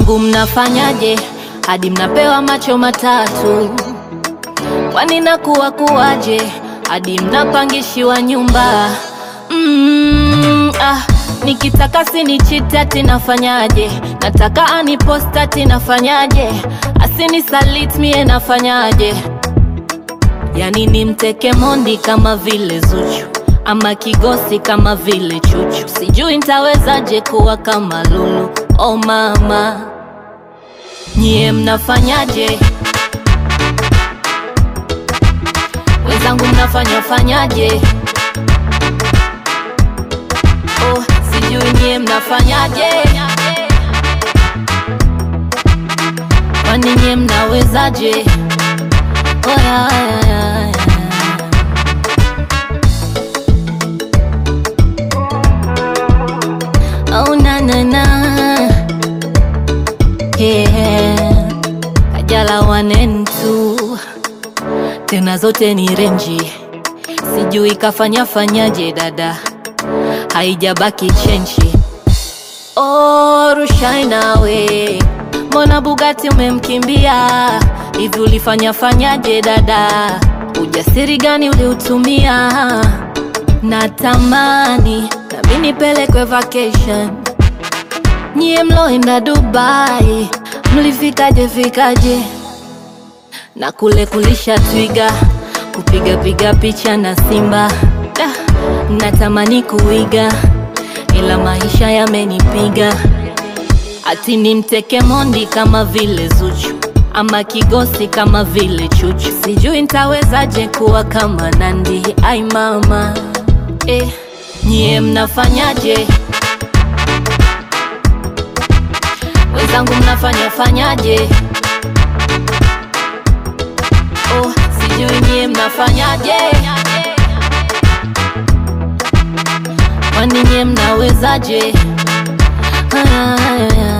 Wenzangu mnafanyaje hadi mnapewa macho matatu? Kwani nakuwa kuwaje hadi mnapangishiwa nyumba? Mm, ah, nikitaka sinichitati nafanyaje? Nataka anipostati nafanyaje? Asinisalit mie nafanyaje? Yani nimteke mondi kama vile Zuchu ama kigosi kama vile Chuchu, sijui ntawezaje kuwa kama Lulu. Oh mama, nyie mnafanyaje? Wenzangu mnafanya fanyaje? Oh, sijui nyie mnafanyaje? Kwani nyie mnawezaje? Oh, ya, ya, ya, ya. Oh na na na yeah. Kajala wanentu tena zote ni renji, sijui kafanya fanyaje dada, haijabaki chenchi. Oh, Rushai nawe, mbona Bugatti umemkimbia hivi? Ulifanya fanyaje dada? Ujasiri gani uliutumia? Natamani nami nipelekwe vacation. Nyie mloenda Dubai, mlifikaje fikaje? na kule kulisha twiga, kupiga piga picha na simba. Da, natamani kuiga, ila maisha yamenipiga. Ati nimteke mondi kama vile Zuchu ama kigosi kama vile Chuchu, sijui ntawezaje kuwa kama Nandi. Ai mama eh, nyie mnafanyaje? Wenzangu mnafanya fanyaje? Oh, sijui nyie mnafanyaje? Kwani nyie mnawezaje? Aya, aya, aya.